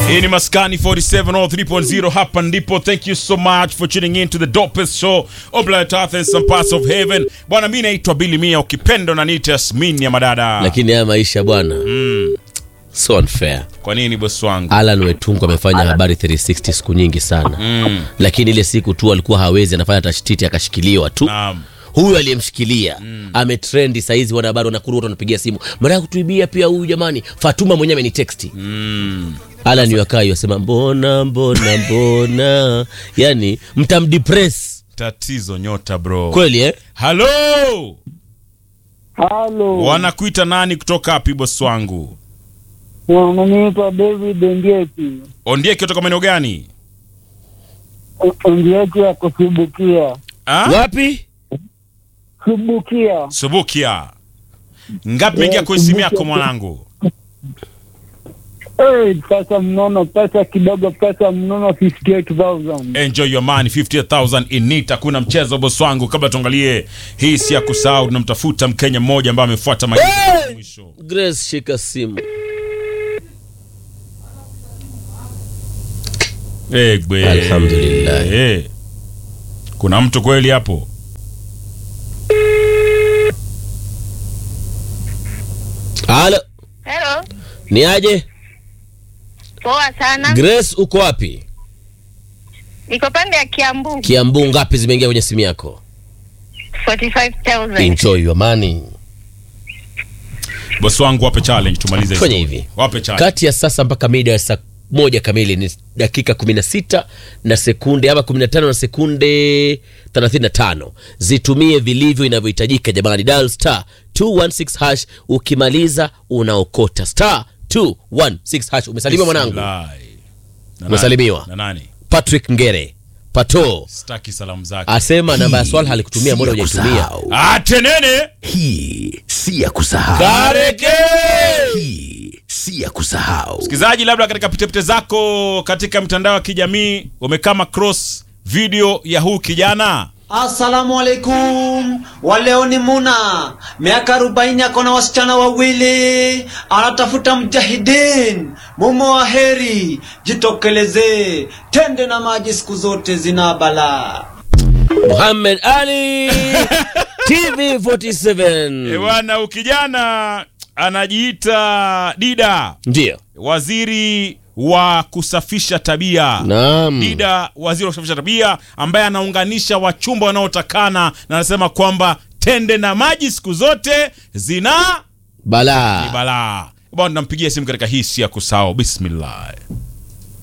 Hii ni Maskani 47 or 3.0 hapa ndipo. Thank you so much for tuning in to the dopest show on planet Earth and some parts of heaven. Bwana, mimi naitwa Billy Mia, ukipenda unaniita Yasmin ya madada. lakini haya maisha bwana so unfair Kwa nini bosi wangu? alan wetungu amefanya habari 360 siku nyingi sana lakini ile siku tu alikuwa hawezi anafanya tashtiti akashikiliwa tu Naam. huyu aliyemshikilia ametrendi saizi wanahabari wanakuru watu wanapigia simu mara ya kutuibia pia huyu jamani fatuma mwenyewe ameniteksti alan wakai wasema mbona mbona mbona yani mtamdepres Tatizo nyota bro. kweli eh? Hello. Halo, Wanakuita nani kutoka wapi bosi wangu? wananiita David Ndieki. Ondieki kutoka maeneo gani? Ndieki ya kusubukia Ah? wapi subukia. Subukia. Ngapi imeingia Yeah, kwenye simu yako Subukia. mwanangu? Hey, pesa mnono, pesa kidogo, pesa mnono 58,000. Enjoy your money 50000 in it. Hakuna mchezo bosi wangu. Kabla tuangalie hii si ya kusahau, tunamtafuta Mkenya mmoja ambaye amefuata maagizo ya mwisho. grace shika simu Egbe. Alhamdulillah. Eh. Kuna mtu kweli hapo? halo Hello. ni aje Poa sana. grace uko wapi Niko pande ya Kiambu. kiambu ngapi zimeingia kwenye simu yako 45,000. enjoy your money Bosi wangu wape challenge tumalize Fanya story. hivi. Wape challenge. kati ya sasa mpaka mida ya saa moja kamili ni dakika 16 na sekunde ama 15 na sekunde 35 zitumie vilivyo inavyohitajika jamani dial star 216 hash ukimaliza unaokota star 216 hash umesalimiwa mwanangu Bismillah. Na nani? Umesalimiwa. Na nani? patrick ngere pato Sitaki salamu zake. asema namba ya swala halikutumia mbona hujaitumia Atenene. Hii si ya kusahau. Kareke. Hii si ya kusahau. Msikilizaji, labda katika pitepite zako katika mitandao ya kijamii umekama cross video ya huu kijana Assalamu alaikum, waleo ni Muna, miaka arobaini, ako na wasichana wawili, anatafuta mjahidin. Mumo wa heri, jitokeleze, tende na maji siku zote zina balaa. muhamed ali tv 47 Eh, bwana huyu kijana anajiita Dida, ndio waziri wa kusafisha tabia. naam Dida, waziri wa kusafisha tabia, ambaye anaunganisha wachumba wanaotakana na anasema kwamba tende na maji siku zote zina ni balaa balaa. Bwana, nampigia simu katika hii si ya kusahau. Bismillah.